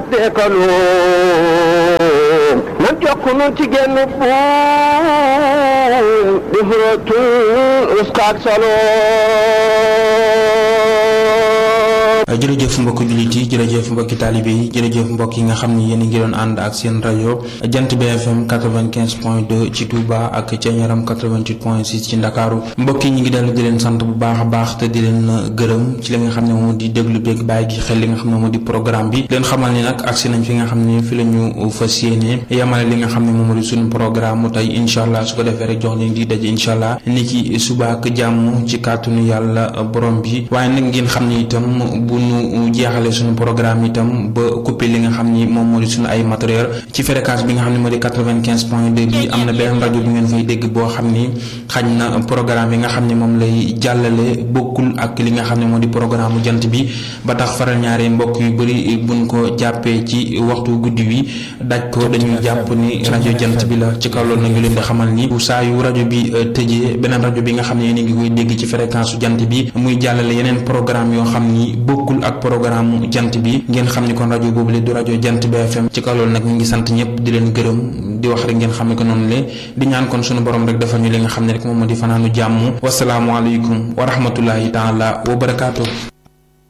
deekalu nan jokkunu ci genn buum di xurootul uskaak salo jërëjëf mbokki jullit yi jërëjëf mbokki taalibe yi jërëjëf mbokk yi nga xam ni yéen a ngi doon ànd ak seen rajo jant BFM 95 point 2 ci Touba ak ca Ñaram 88 point 6 ci Ndakaaru mbokk yi ñu ngi dellu di leen sant bu baax a baax te di leen gërëm ci li nga xam ne moom di déglu beeg bàyyi gi xel li nga xam ne moom di programme bi leen xamal ni nag agsi nañ fi nga xam ne fi la ñu fas yéene yamale li nga xam ne moom di suñu programme mu tey incha allah su ko defee rek jox leen di daje incha allah ni ki suba ak jàmm ci kàttanu yàlla borom bi waaye nag ngeen xam ne itam bu ñu jeexale suñu programme itam ba coupé li nga xam ni moom moo di suñu ay matériel ci fréquence bi nga xam ne moo di quatre-vingt-quinze point deux bi am na benn rajo bi ngeen fay dégg boo xam ni xañ na programme yi nga xam ne moom lay jàllale bokkul ak li nga xam ne moo di programme mu jant bi ba tax faral ñaari mbokk yu bëri buñ ko jàppee ci waxtu guddi wi daj ko dañuy jàpp ni rajo jant bi la ci kaw loolu na ngi leen di xamal ni saa yu rajo bi tëjee beneen rajo bi nga xam ne yéen a ngi koy dégg ci fréquence su jant bi muy jàllale yeneen programme yoo xam ni bokkul ak programme jant bi ngeen xam ni kon rajo boobu le du rajo jant BFM ci kaw loolu nag ñu ngi sant ñëpp di leen gërëm di wax rek ngeen xam ne ko noonu le di ñaan kon sunu borom rek defal ñu li nga xam ne rek moom moo di fanaanu jàmm wasalaamualeykum wa rahmatullahi taala wa barakaatu.